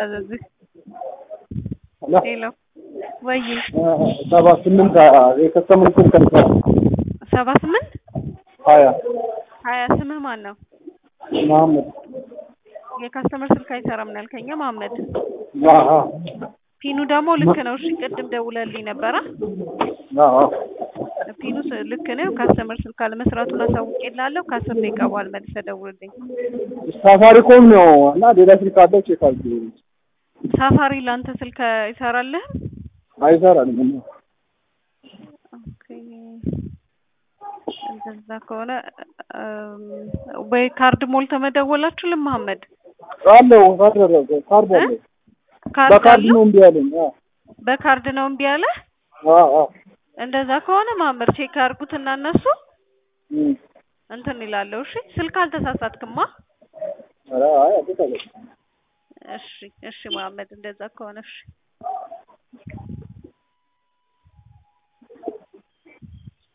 ልታዘዝህ? ሄሎ ሄሎ ወይ ሰባ ስምንት የከስተመር ስልክ አይሰራም። ሰባ ስምንት ሀያ ሀያ ስምህ ማን ነው? መሀመድ የካስተመር ስልክ አይሰራም ነው ያልከኝ መሀመድ። አዎ ፒኑ ደግሞ ልክ ነው። እሺ ቅድም ደውለልኝ ነበረ። አዎ ፒኑ ስ- ልክ ነው። ካስተመር ስልክ አለመስራቱን አሳውቄልሃለሁ። ከአስር ደቂቃ በኋላ መልሰህ ደውልልኝ። ሳፋሪኮም ነው እና ሌላ ስልክ አለው ቼክ አድርጊ። ሳፋሪ ለአንተ ስልክ አይሰራልህም? አይሰራም። ኦኬ እንደዛ ከሆነ እም፣ ወይ ካርድ ሞልተህ መደወላችሁ ለመሐመድ አለው ካርድ አለው ካርድ አለው ካርድ በካርድ አለው? ነው እምቢ አለኝ። አዎ በካርድ ነው እምቢ አለ? አዎ አዎ እንደዛ ከሆነ መሐመድ ቼክ አድርጉትና እነሱ እም። እንትን ይላለሁ። እሺ ስልክ አልተሳሳትክማ? ኧረ አይ አትጠቀም እሺ እሺ መሐመድ እንደዛ ከሆነ እሺ